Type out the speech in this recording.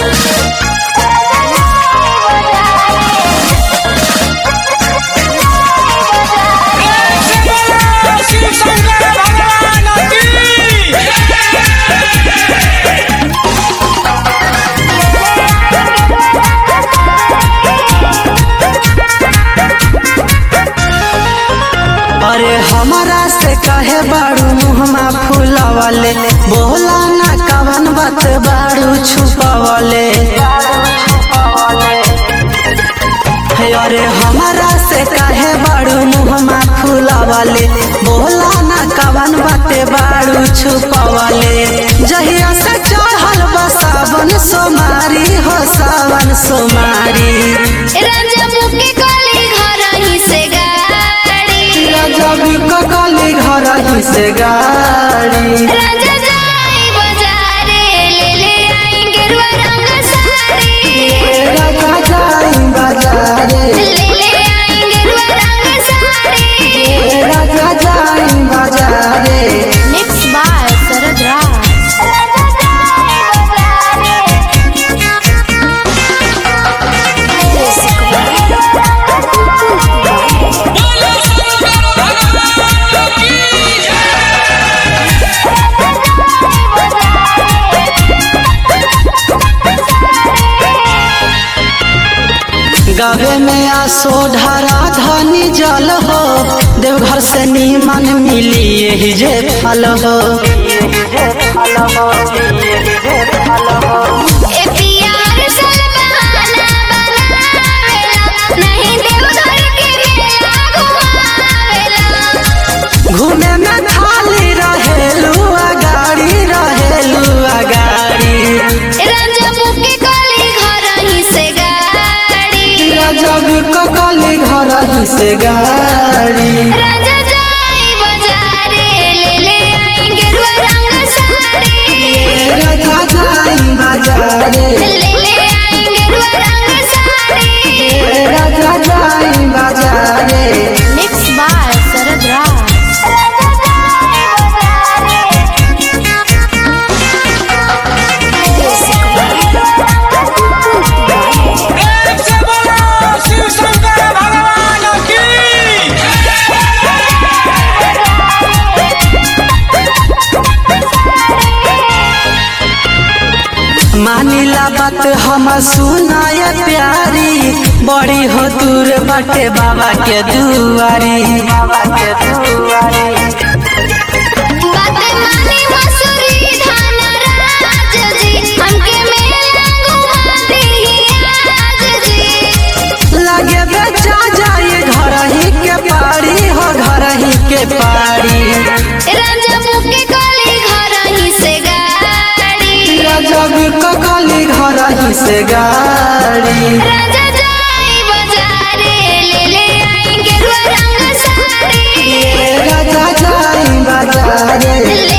शिव शंकर भगवान की अरे हमारा से कहे बाड़ू मुहमा फूलावले बोला ना कवन बात बाड़ू छुपावले हे अरे हमारा से कहे बाड़ू मुहमा फूलावले बोला ना कवन बात बाड़ू छुपावले जहिया से चढ़ल बा सावन सोमारी हो सावन सोमारी रंजमू के गली घर ही से गाड़ी जब ककली घर ही से गाड़ी राजा जाई बाजारे ले ले आई गेरुआ रंग साड़ी राजा जाई बाजारे ले ले आई गेरुआ रंग साड़ी राजा जाई बाजारे मिक्स बाय शरद राज राजा जाई बोलो शंकर भगवान की गावे में आसो ढारा धनी जल हो देवघर से नीमन मिली यही जे फल हो ए प्यार सल बहाना बनावेला नहीं देवघर के मेला घुमावेला घूमे में खाली रहेलू गाड़ी रहेलू गाड़ी रंजमू के गली घर ही से गाड़ी जब ककली घर ही से गाड़ी राजा जाई बाजारे ले ले आई गेरुआ रंग साड़ी राजा जाई बाजारे ले ले आई गेरुआ रंग साड़ी राजा जाई बाजारे मिक्स बाय शरद राज राजा जाई बाजारे प्रेम से बोलो शिव शंकर भगवान की मानिला बात हम सुनाय प्यारी बड़ी हो दूर बटे बाबा के दुआरी बाबा के दुआरी बात मानी मसूरी धान राज जी हमके मेला घुमा दी आज जी लगे बेचा जाए घर ही के पारी हो घर ही के पारी रंजमू के गली घर ही से गाड़ी जब ककली घर ही से गाड़ी राजा जाई बाजारे ले ले आई गेरुआ रंग साड़ी राजा जाई बाजारे ले